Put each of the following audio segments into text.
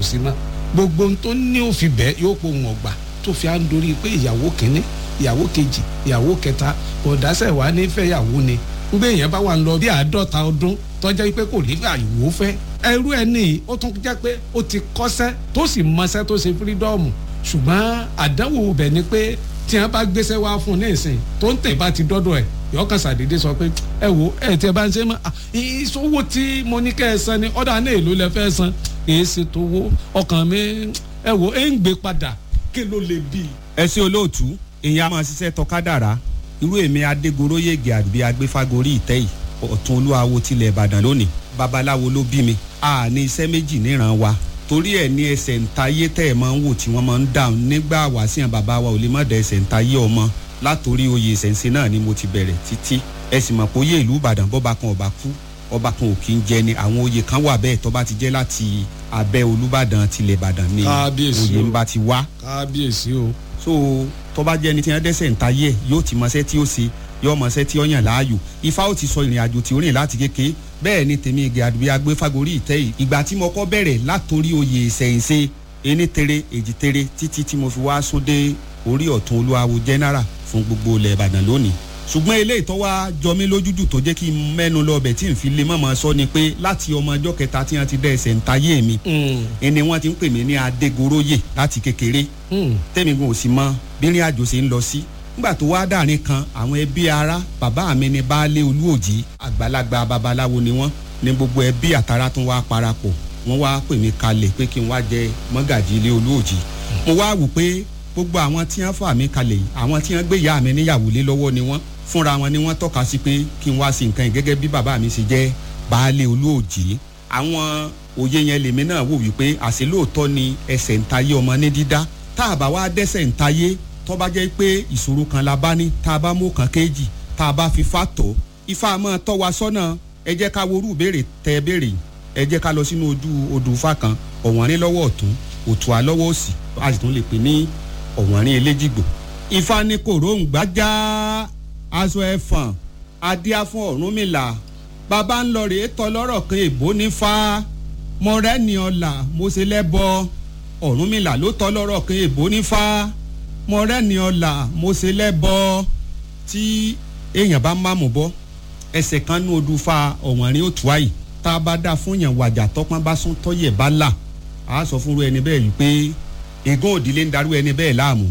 sí mọ́ gbogbo ohun tó ní òfin bẹ́ẹ̀ yóò pò wọ́n gbà tó fi à ń dorí pé ìyàwó kínní ìyàwó kejì ìyàwó kẹta ọ̀dásẹ̀ wà ní fẹ́yàwó ni gbé èèyàn bá wà ń lọ bí àádọ́ta ọdún tọ́jà pé kò ní àyùwò fẹ́ ẹrú ẹ ní ó tún jẹ́ pé ó ti kọ́ṣẹ́ tó sì mọṣẹ́ tó ṣe fírídọ́ọ̀mù ṣùgbọ́n àdánwò bẹ̀ ni pé tí wọ́n bá gbéṣẹ́ wá fún un ní ìsìn tó ń tẹ̀ bá ti dọ́dọ̀ ẹ̀ yọkàn sàdédé sọ pé ẹ wo ẹ tí ẹ bá ń ṣe mọ ìṣòwò tí mo ní kẹ́ ẹ san ni ọ̀dà náà èlò lẹ fẹ́ san èyí ṣe tó wó ọkàn mi ẹ wo ẹ ń gbé padà kí ló lè bí. ẹ ṣe olóòtú èèyàn a máa ṣiṣẹ́ tọkádàrá irú èmi adégoróyègè àbí agbéfagórí ìtẹ́ yìí ọ̀tún olúwawo tilẹ̀ ìbàdàn lónìí babaláwo ló bí mi a ní iṣẹ́ méjì níran wa torí ẹ̀ ní ẹsẹ̀ ntayé tẹ́ ẹ̀ máa ń wò tí wọ́n máa ń dáhùn nígbà wàásìyàn bàbá wa ò lè má da ẹsẹ̀ ntayé ọmọ látòrí oyè ìṣẹ̀ǹsẹ̀ náà ni mo ti bẹ̀rẹ̀ títí ẹ sì mọ̀ pé oyè ìlú ìbàdàn bọ́ba kan ọba kú ọba kan ò kí ń jẹ ni àwọn oyè kan wà bẹ́ẹ̀ tó bá ti jẹ́ láti abẹ́ olúbàdàn tilẹ̀ ìbàdàn ni oyè ń bá ti wá. kábíyèsí o. so tó bá jẹ́ ni tí wọ́n dẹ́sẹ̀ ntayé yóò ti mọṣẹ́ tí ó ṣe yóò mọṣẹ́ tí ó yàn láàyò ifá ó ti sọ ìrìn àjò tí ó rìn láti kékeré bẹ́ẹ̀ ni tèmi igi àdúgbò agbéfagórí ìtẹ́ yìí ìgbà tí mo kọ́ bẹ̀rẹ̀ látòrí oyè ìṣẹ̀ǹṣe ení tere èjì tere títí tí mo fi wá sóde orí ọ̀tún olúwawo general fún gbogbo ilẹ̀ ìbàdàn lónìí ṣùgbọ́n eléyìí tó wá jọ mí lójújù tó jẹ́ kí n mẹ́nu lọ bẹ̀ tí n fi lè mọ̀mọ́ sọ ni pé láti ọmọ ọjọ́ kẹta tí wọ́n ti dẹ́ ẹsẹ̀ ń tayé mi ẹni wọ́n ti ń pè mí ní adégoróyè láti kékeré tẹ́mi gan ò sì mọ bí rìn àjò ṣe ń lọ sí nígbà tó wá dàrin kan àwọn ẹbí ara bàbá mi ni baálé olúòjì àgbàlagbà babaláwo ni wọ́n ní gbogbo ẹbí àtàrà tún wá parapọ̀ wọ́n wá pè mí kalẹ̀ pé kí n wá jẹ mọ́gàjì ilé olúòjì mo wá wò pé gbogbo àwọn tí wọ́n fà mí kalẹ̀ yìí àwọn tí wọ́n gbé ìyá mi níyàwó lé lọ́wọ́ ni wọ́n fúnra wọn ni wọ́n tọ́ka sí pé kí n wá sí nǹkan yìí gẹ́gẹ́ bí bàbá mi ṣe jẹ́ baálé olúòjì àwọn òye yẹn lèmi náà wò wípé àṣẹ lóòótọ́ ni ẹsẹ̀ ń tayé ọmọ ní dídá tá a bá wá dẹ́sẹ̀ ń tayé tó bá jẹ́ pé ìṣòro kan la bá ní tá a bá mú kan kéjì tá a bá fi fà tó ifá máa tọ́ wa sọ́nà ẹ jẹ́ ká worú béèrè tẹ́ ẹ béèrè ẹ jẹ́ ká lọ sínú ojú odò ifá kan ọ̀wọ́nrín lọ́wọ́ ọ̀tún òtún alọ́wọ́ òsì a sì tún lè pè ní ọ̀wọ́nrín eléjìgbò. ifá ní kòróǹgbà já aṣọ ẹ̀fọ̀n adíá fún ọ̀rúnmìlà bàbá ń lọ rèé tọ́ lọ́rọ̀ kan èbó ní fa mọ̀rẹ́ni ọ̀là mo ṣe lẹ́bọ ọ̀rúnmìlà ló tọ́ lọ́rọ̀ kan èbó ní fa mọ̀rẹ́ni ọ̀là mo ṣe lẹ́bọ tí èèyàn bá má mú bọ́ ẹsẹ̀ kan ní odù fa ọ̀wọ́nrín òtún àyè tá a bá dá fún yàn wàjà tọpọn bá sún tọyẹ bá là á sọ fúnru ẹni bẹ́ẹ̀ yìí pé ègún òdìlé ń darú ẹni bẹ́ẹ̀ láàmú.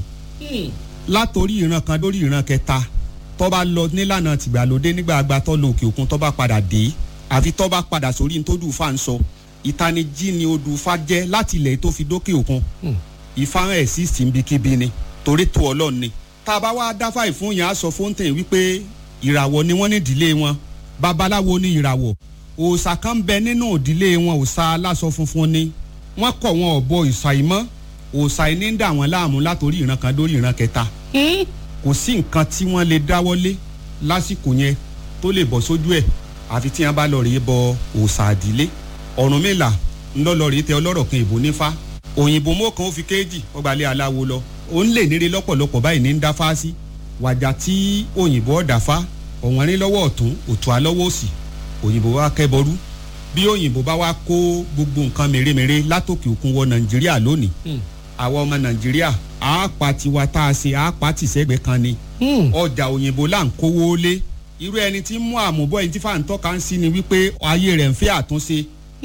látòrí ìran kan lórí ìran kẹta tó bá lọ nílànà tìgbàlódé nígbà àgbà tó lọ òkè òkun tó bá padà dé àfi tó bá padà sórí nítòdù fa ń sọ ìtanijí ni odù fa jẹ́ láti ilẹ̀ tó fi dókè òkun ìfarahàn ẹ̀ sí síbikíbi ni torí tó ọlọ́run ni tá a bá wá dáfà ìfún yẹn á sọ fóńtẹ̀ wípé ìràwọ̀ ni wọ́n ní ìdílé wọn babaláwo ní ìràwọ̀ òòṣà kan bẹ nínú ìdílé wọn òòṣà aláṣọ funfun ni wọ́n kọ̀ wọn ọ̀bọ ìṣà ìmọ̀ òòṣà iní ń dà wọ́n láàmú látòrí ìran kan dórí ìran kẹta kò sí nǹkan tí wọ́n lè dáwọ́lé lásìkò yẹn tó lè bọ́ sójú ẹ̀ àfi tí wọ́n bá lọ rèé bọ òòṣà àdílé Ọ̀rúnmìlà ńlọ́lọ́ rèé tẹ ọlọ́rọ̀ kan ìbò nífà òyìnbó mọ́kàn ó fi kéèjì ọgbàlẹ̀ aláwo lọ ó ń lè níre lọ́pọ̀lọpọ̀ báyìí ní ń dá fáásí wàjà tí òyìnbó ọ̀dàfá ọ̀wọ́nrín lọ́wọ́ ọ̀tún òtún alọ́wọ́ òsì òyìnbó wa kẹ́bọrú bí òyìnbó bá wá kó gbogbo nǹkan mèremère látòkè òkun wọ nàìjíríà lónìí àwa ọmọ nàìjíríà àápa tiwa tá a ṣe àápa tìṣẹ́gbẹ́ kan ni ọjà òyìnbó là ń kówó lé irú ẹni tí ń mú àmúbọ̀ ẹni tí fàǹtọ́ kan sí ni wípé ayé rẹ̀ ń fẹ́ àtúnṣe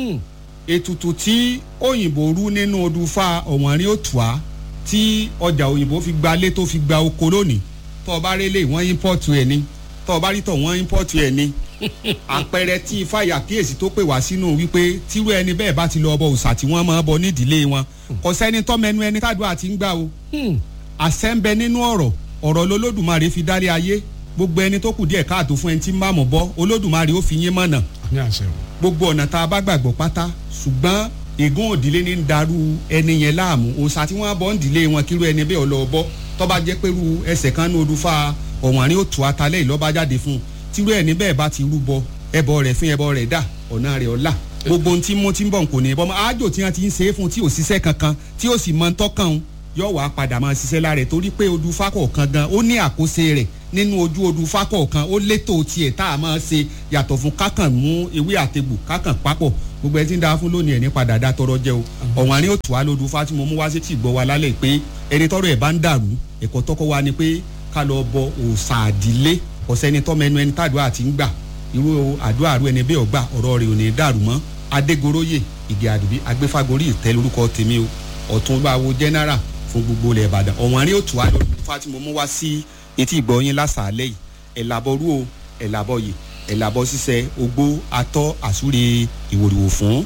ètùtù tí òyìnbó rú nínú odù fa ọ̀wọ́nrín òtùá tí ọjà òyìnbó fi gba lé tó fi gba oko lónìí tó o bá rí lè wọ́n ímpọ́ọ̀tù ẹ̀ ni tó o bá rí tọ̀ wọ́n ímpọ́ọ̀tù ẹ̀ ni àpẹẹrẹ tí ifáyà kíyèsí tó pè wá sínú wípé tírú ẹni bẹ́ẹ̀ bá ti lọ ọbọ òòṣà tí wọ́n máa bọ nídìílé wọn kò sẹ́ni tọ́mẹnu ẹni tádùá ti ń gbà o àṣẹ ń bẹ nínú ọ̀rọ̀ ọ̀rọ̀ lolódùmarè fi dálé ayé gbogbo ẹni tó kù díẹ̀ káàtó fún ẹni tí ń bá mọ̀ bọ́ olódùmarè ó fi yín mọ̀nà gbogbo ọ̀nà tá a bá gbàgbọ́ pátá ṣùgbọ́n ègún òdìlé ní ń darú ẹni yẹn láàmú òòṣà tí wọ́n bọ́ ń dìlé wọn kírú ẹni bẹ́ẹ̀ ọlọ́ bọ́ tó bá jẹ́ pẹ́rú ẹsẹ̀ kan ní odù fa ọ̀wọ́nrín òtún atalẹ́ ìlọ́ba jáde fún un tírú ẹni bẹ́ẹ̀ bá ti rúbọ ẹbọ rẹ̀ fún ẹbọ rẹ̀ dà ọ̀nà rẹ̀ ọ̀la gbogbo ohun tí mo ti ń bọ̀ kò ní bọ́ àjò tí wọ́n ti ń ṣe é fún tí ò ṣiṣẹ́ kankan tí ò sì mọ ń tọ́kàn yóò wá padà máa ṣiṣẹ́ lára ẹ̀ torí pé odù fákọ̀ọ̀kan gan ó ní àkóso rẹ̀ nínú ojú odù fákọ̀ọ̀kan ó létò tiẹ̀ tá a máa ṣe yàtọ̀ fún kákàn mú ewé àtegbò kákàn papọ̀ gbogbo ẹ ti ń da fún lónìí ẹ̀ ní padà dá tọrọ jẹ́ o ọ̀wọ́n àárín òtún wa lódù fátìmọ̀ mú wá sí tì gbọ́ wa lálẹ́ pé ẹni tọrọ ẹ̀ bá ń dàrú ẹ̀kọ́ tọ́kọ́ wa ni pé ká lọ bọ òòsà àdílé ọ̀sẹ́ni tọ́mọ ẹnu ẹni tàdúrà ti ń gbà irú àdúrà rú ẹni bẹ́ẹ̀ ọgbà ọ̀rọ̀ rẹ̀ ò ní dàrú mọ́ adégoróyè ìgè àdùbí agbéfagórí ìtẹ́ lórúkọ tèmi o ọ̀túnbáwo general fún gbogbo ilẹ̀ ìbàdàn ọ̀wọ́n àárín òtún wa lódù fátìmọ̀ mú wá sí etí ìgbọ̀nyín lásàálẹ̀ yìí ẹ̀làbọ̀rú o ẹ̀làbọ̀yè ẹ̀làbọ̀ ṣiṣẹ́ ogbó atọ́ àsúre ìwòrìwò fún.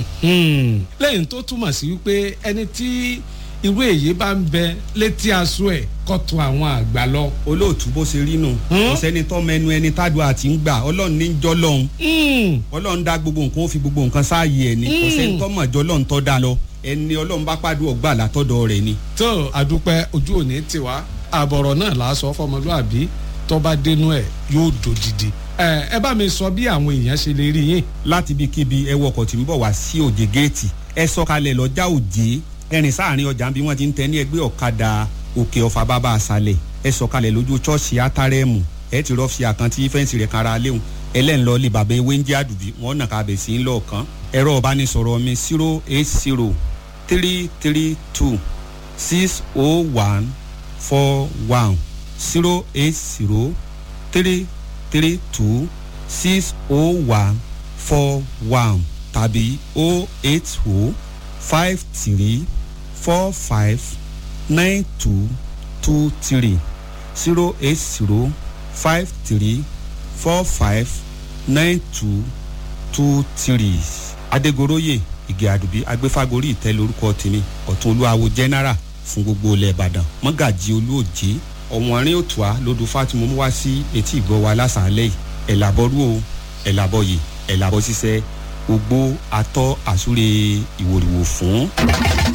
lẹ́yìn tó túmọ̀ sí wípé ẹni tí irú èyí bá ń bẹ létí aṣọ ẹ̀ kọ́tù àwọn àgbà lọ. olóòtú bó ṣe rí nù kò sẹ́ni tọ́ mẹnu ẹni tádùn àti ń gbà ọlọ́run ní jọ́ lọ́hún ọlọ́run dá gbogbo nǹkan ó fi gbogbo nǹkan sáàyè ẹ̀ ní kò sẹ́ni tọ́ mọ̀ jọ́ lọ́hún tọ́ da lọ ẹni ọlọ́run bá pàdé ọgbà látọ̀dọ̀ rẹ̀ ni. tó àdúpẹ́ ojú òní tiwa àbọ̀rọ̀ náà là á sọ fọmọlúàbí tó bá dénú ẹ̀ yóò dòdìdì ẹ bá mi sọ bí àwọn èèyàn ṣe lè rí yín. láti ibikíbi ẹ wọkọ̀ tí ń bọ̀ wá sí òjè géètì ẹ sọ̀kalẹ̀ lọ́jà òjè ẹrìn sáàrin ọjà bí wọ́n ti ń tẹ ní ẹgbẹ́ ọ̀kadà òkè ọ̀fà bàbá àṣàlẹ̀ ẹ sọ̀kalẹ̀ lójú ṣọ́ọ̀ṣì átárẹ́mù ẹ ti rọ́ọ̀fì àkántí fẹ́ǹsì rẹ̀ kára léwu ẹlẹ́nlọ́ lè bàbá ewé ń jẹ́ àdùbí wọ́n nà kábẹ̀ sí ń lọ́ọ̀kan ẹ̀rọ ọ̀bánisọ̀rọ̀ mi zero eight zero three three two six oh one four one zero eight zero three three two six oh one four one tàbí oh eight oh five three four five nine two two three zero eight zero five three four five nine two two three. adégoroyè ìgè àdùbí agbéfágorí ìtẹ́ lórúkọ tèmi ọ̀tún olúwawo general fún gbogbo ilẹ̀ ìbàdàn mọ́gàjì olóòjé ọ̀wọ́nrín òtùá lódù fátìmọ́ mú wá sí etí ìgbọ́ wa lásàálẹ̀ yìí ẹ̀làbọ̀rú o ẹ̀làbọ̀yè ẹ̀làbọ̀ ṣiṣẹ́ ogbó atọ́ àsúre ìwòrìwò fún.